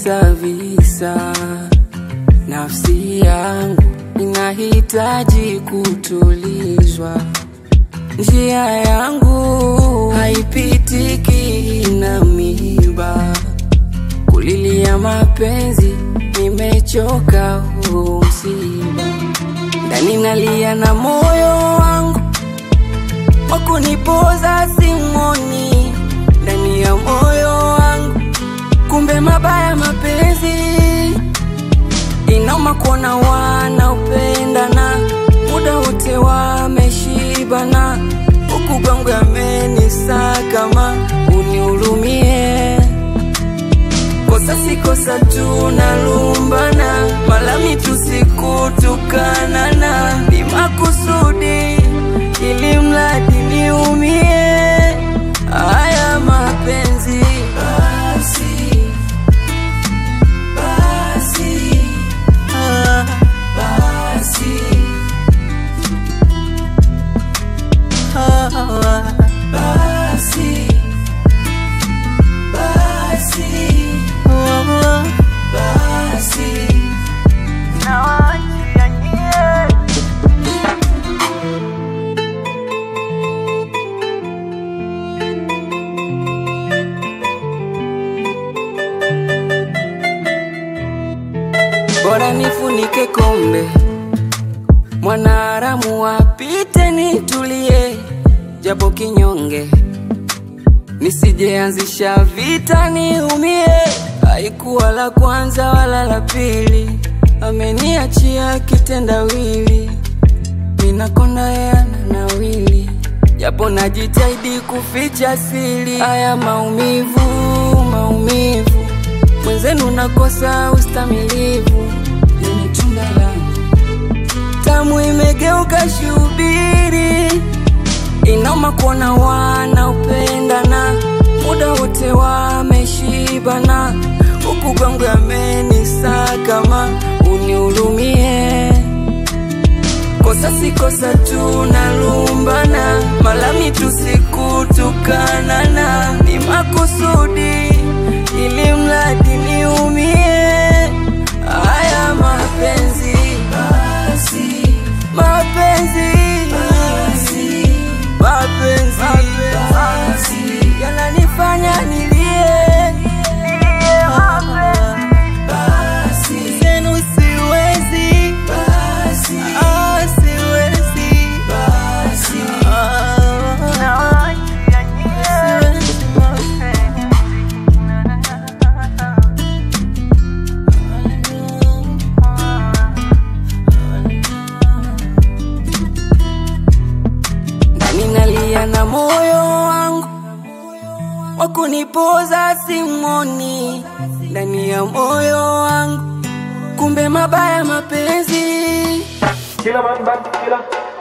visa visa, nafsi yangu inahitaji kutulizwa, njia yangu haipitiki na miba, kulilia mapenzi nimechoka huu msiba, ndani nalia na moyo wangu wakunipoza simoni ndani ya moyo wangu, kumbe mabaya mapenzi inauma kuona wanaopendana muda wote wameshibana, huku kwangu yamenisakama, unihurumie kosa si kosa, tunalumbana malami tusikutukanana, ni makusudi ili mradi niumie. Haya mapenzi basi, basi, ah, basi, ah, basi, basi, ah, basi, nawaachia nyie. bora nifunike kombe, mwanaharamu apite, nitulie japo kinyonge, nisijeanzisha vita niumie. Haikuwa la kwanza wala la pili, ameniachia kitendawili, minakonda yana nawili, japo najitahidi kuficha siri. Haya maumivu, maumivu mwenzenu nakosa ustamilivu, yenye tunda langu tamu imegeuka shubiri, inauma kuona wanaopendana muda wote wameshibana, huku kwangu yamenisakama, unihurumie kosa si kosa, tunalumbana malami tusikutukanana, ni makusudi ili mradi niumie. Haya mapenzi basi, mapenzi basi, mapenzi basi, yananifanya nilie, nilie basi, zenu siwezi basi, ah, siwezi basi, ah, siwezi ndani nalia na moyo wangu wakunipoza simoni ndani ya moyo wangu, kumbe mabaya mapenzi Killer man, man, killer.